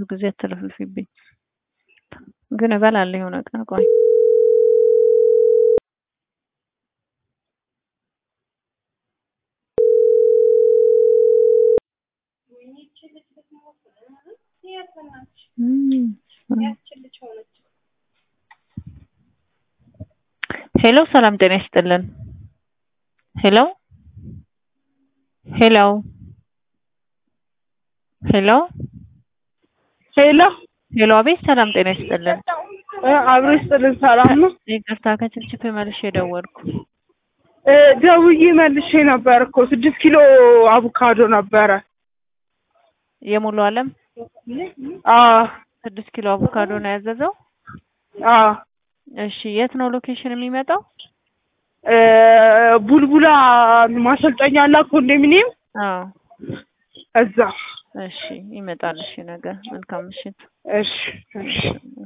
ሁልጊዜ አትለፍልፊብኝ። ግን እበላለሁ የሆነ ቀን ቆይ ሄሎ ሰላም ጤና ይስጥልን። ሄሎ ሄሎ ሄሎ ሄሎ ሄሎ አቤት ሰላም ጤና ይስጥልን። እ አብሮ ይስጥልን። ሰላም ነው? ይቅርታ ከችፕችፕ መልሼ የደወልኩ እ ደውዬ መልሼ ነበር እኮ ስድስት ኪሎ አቮካዶ ነበረ። የሙሉ አለም አዎ ስድስት ኪሎ አቮካዶ ነው ያዘዘው። አዎ እሺ የት ነው ሎኬሽን የሚመጣው? እ ቡልቡላ ማሰልጠኛ አላ ኮንዶሚኒየም አዎ እዛ። እሺ ይመጣል። እሺ ነገ መልካም ምሽት። እሺ እሺ